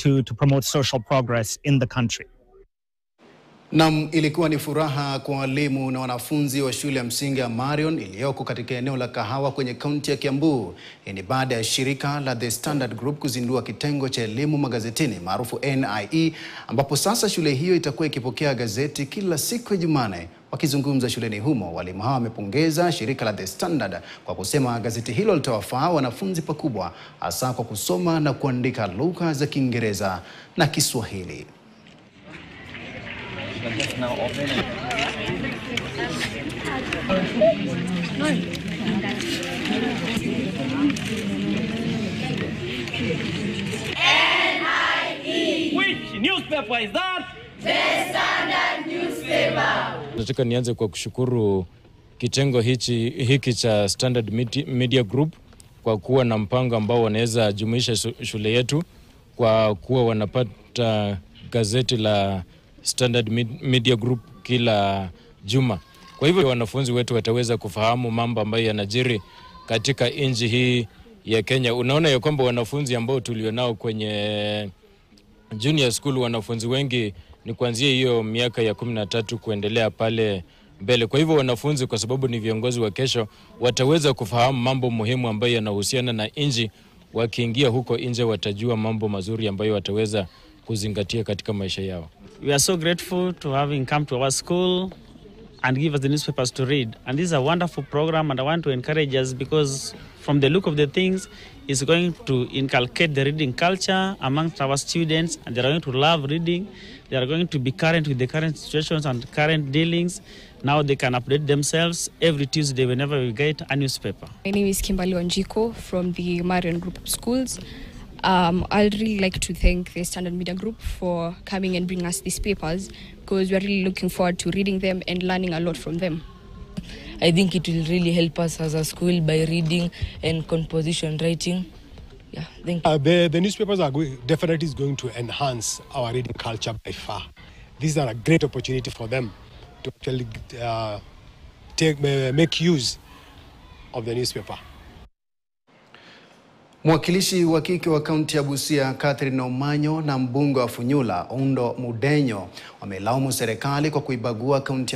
to, to promote social progress in the country. Nam, ilikuwa ni furaha kwa walimu na wanafunzi wa shule ya msingi ya Marion iliyoko katika eneo la Kahawa kwenye kaunti ya Kiambu. Hii ni baada ya shirika la The Standard Group kuzindua kitengo cha elimu magazetini maarufu NIE, ambapo sasa shule hiyo itakuwa ikipokea gazeti kila siku ya Jumanne. Wakizungumza shuleni humo, walimu hawa wamepongeza shirika la The Standard kwa kusema gazeti hilo litawafaa wanafunzi pakubwa, hasa kwa kusoma na kuandika lugha za Kiingereza na Kiswahili. Which newspaper is that? Nataka nianze kwa kushukuru kitengo hichi, hiki cha Standard Medi- Media Group kwa kuwa na mpango ambao wanaweza jumuisha shu- shule yetu kwa kuwa wanapata gazeti la Standard Med- Media Group kila juma. Kwa hivyo wanafunzi wetu wataweza kufahamu mambo ambayo yanajiri katika nchi hii ya Kenya. Unaona ya kwamba wanafunzi ambao tulionao kwenye junior school wanafunzi wengi ni kuanzia hiyo miaka ya kumi na tatu kuendelea pale mbele. Kwa hivyo wanafunzi, kwa sababu ni viongozi wa kesho, wataweza kufahamu mambo muhimu ambayo yanahusiana na nchi. Wakiingia huko nje, watajua mambo mazuri ambayo wataweza kuzingatia katika maisha yao. We are so grateful to having come to our school and give us the newspapers to read. And this is a wonderful program, and I want to encourage us because, from the look of the things, it's going to inculcate the reading culture amongst our students, and they are going to love reading. They are going to be current with the current situations and current dealings. Now they can update themselves every Tuesday whenever we get a newspaper. My name is Kimberly Wanjiko from the Marion Group of Schools. Um, I'd really like to thank the Standard Media Group for coming and bringing us these papers because we're really looking forward to reading them and learning a lot from them. I think it will really help us as a school by reading and composition writing. Yeah, thank you. Uh, the, the newspapers are going, definitely is going to enhance our reading culture by far. This is a great opportunity for them to actually uh, take, uh, make use of the newspaper. Mwakilishi wa kike wa kaunti ya Busia Catherine Omanyo na mbunge wa Funyula Ondo Mudenyo wamelaumu serikali kwa kuibagua kaunti